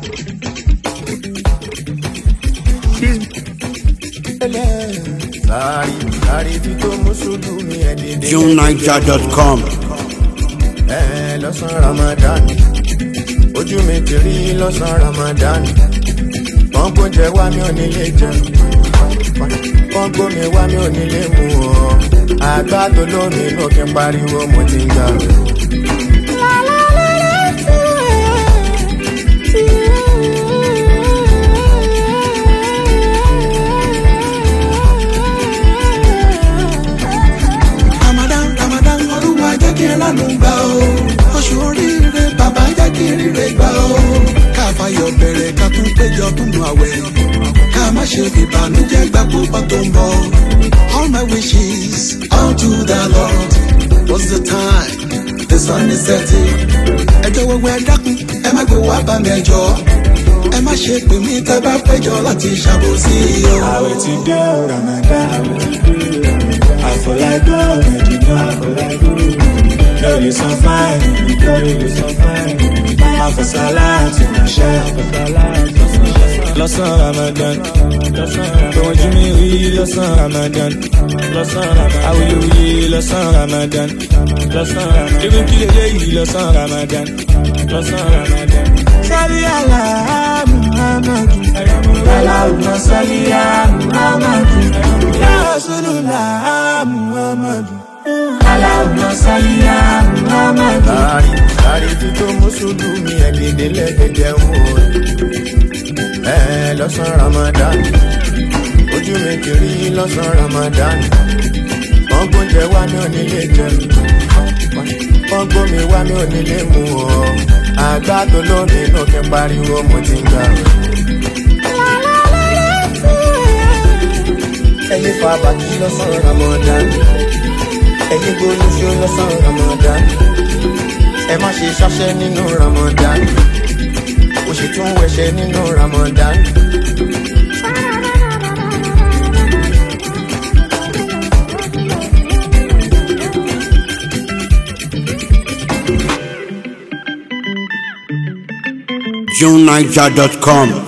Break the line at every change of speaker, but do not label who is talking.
Sáré sáré tí tó mùsùlùmí ẹ̀ dédé.
JuneNiger.com.
Ẹ lọ́sàn Ramadan. Ojú mi ti rí lọ́sàn Ramadan. Wọ́n gbóúnjẹ wá mi ò nílé jẹun. Wọ́n gbómi wá mi ò nílé mu ọ́. Àgbà tó lómi inú kí n pariwo mo ti ń gbà rẹ̀.
Ramadan Ramadan olúwa jẹ́ kí n lánà gbà o. Oṣù oríire bàbá jẹ́ kí n ríre gbà o. Ká fayọ̀ bẹ̀rẹ̀ ká tún péjọ tún nu àwẹ̀. Ká má ṣe fìbànújẹ́ gbà púpọ̀ tó ń bọ̀. All my wishes unto the Lord. What's the time? The sun is setting. Ẹjọ́ wẹ́wẹ́ dákun, ẹ má gbé wá bá mi ẹjọ́. Ẹ má ṣe pè mí tẹ́ bá péjọ láti ṣàbòsí o.
Àwẹ̀ ti dé o, Ramadan. Àfọlágbọ́ Mẹ̀dínà. Lórí san fáìlì, lórí san fáìlì. Àfọ̀sálà àti Màṣá. Lọ́sàn Ramadan. Tòun jí mi rí lọ́sàn Ramadan. Awuyewuye lọ́sàn Ramadan. Irú kí lélẹ́yìí lọ́sàn Ramadan. Sọ́rí àlá Muhammadu. Aláwùmọ̀ sọ́rí Muhammadu. Ya Rasulullah Muhammadu. Aláwùmọ̀ sọ́rí Muhammadu.
Sáré sáré tí tó mùsùlùmí ẹ̀ dédé lẹ́gbẹ̀jẹ̀ wò. Ẹ lọ́sàn Ramadan. Ojú mi ti rí lọ́sàn Ramadan. Wọ́n gbóúnjẹ wá mi ò nílé jẹun. Wọ́n gbómi wá mi ò nílé mu ọ́. Àgbà tó lómi inú kí n pariwo mo ti ń gbà rẹ̀. Ẹyin fa bàtí lọ́sàn Ramadan. Ẹyin gbólóṣó lọ́sàn Ramadan. Ẹ má ṣe ṣáṣẹ́ nínú Ramadan. Ó sì tún wẹ̀ṣẹ̀ nínú Ramadan.
JuneNiger.com.